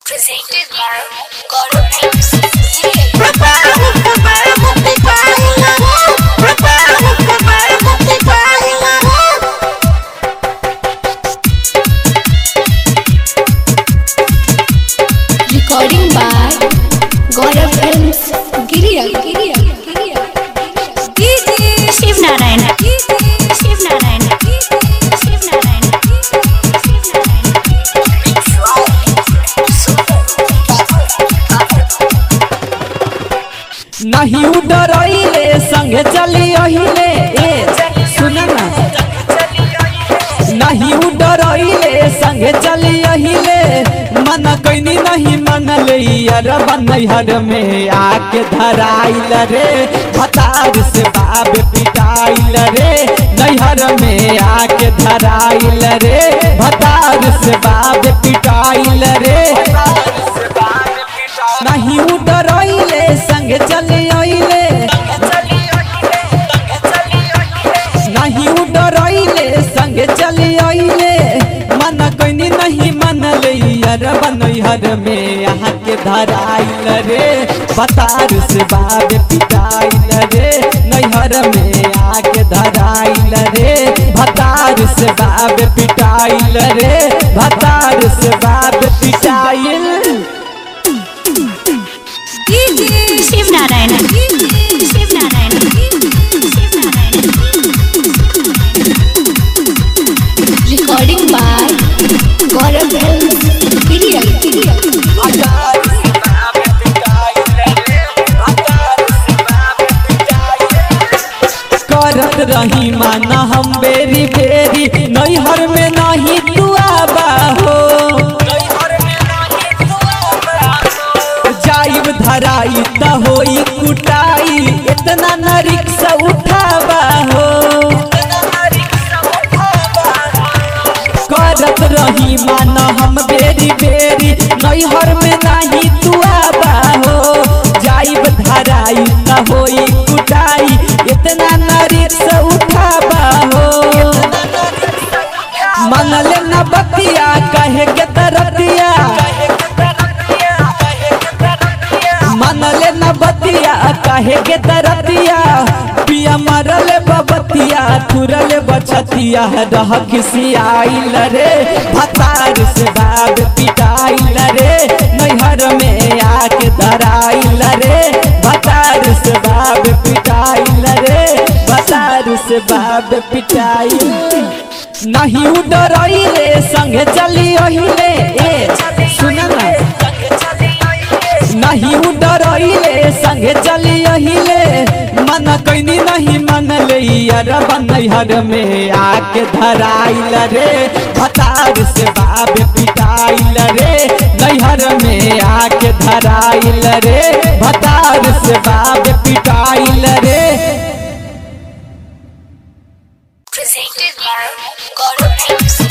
Presented by God Films. Recording by Gaurav Films. Giriya, Giriya, Giriya. Shiv Narayan Shiv Narayan Shiv Narayan Shiv Narayan नहीं उडरइले संगे चली अहिले ए सुन ना नहीं उडरइले संगे चली अहिले मन कैनी नहीं मन यार बनैहर में आके धराइल रे भतार से बाब पिटाइल रे नैहर में आके धराइल रे भतार से बाब पिटाइल रे नहीं उडरइले संगे चली अइले नहीं उडरइले संगे चली अइले मन कैनी नहीं मन यार बनैहर में यहाँ के धराइल रे पतार से बाब पिटाइल रे नैहर में आके धराइल रे भतार से बाब पिटाइल रे भतार से बाब पिटाइल Shiv Narayan Shiv Narayan Shiv Narayan Recording by Gaurav Films. Giriya, Giriya. करत रही माना हम बेरी बेरी नैहर में नहीं तू आबा हो जाइब धराई त होई कुटाई इतना न रिक्शा उठाबा हो करत रही माना हम बेरी बेरी नैहर में नहीं तू आबा हो जाइब धराई त होई कुटाई इतना न रिक्शा उठाबा हो मनल न बतिया कहे के तरतिया मनल न बतिया कहे के तरतिया पिया मरल बबतिया थुरल बछतिया रह खिसियाइल रे भतार से बाब पिटाइल रे नैहर में आके धराइल रे भतार से बाब पिटाइल रे भतार से बाब पिटाइल नहीं उडरइले संगे चली अहिले ए सुन ना नहीं उडरइले संगे चली अहिले मन कैनी नहीं मन यार बनैहर में आके धराइल रे भतार से बाब पिटाइल रे नैहर में आके धराइल रे भतार से बाब पिटाइल रे Presented by God Films.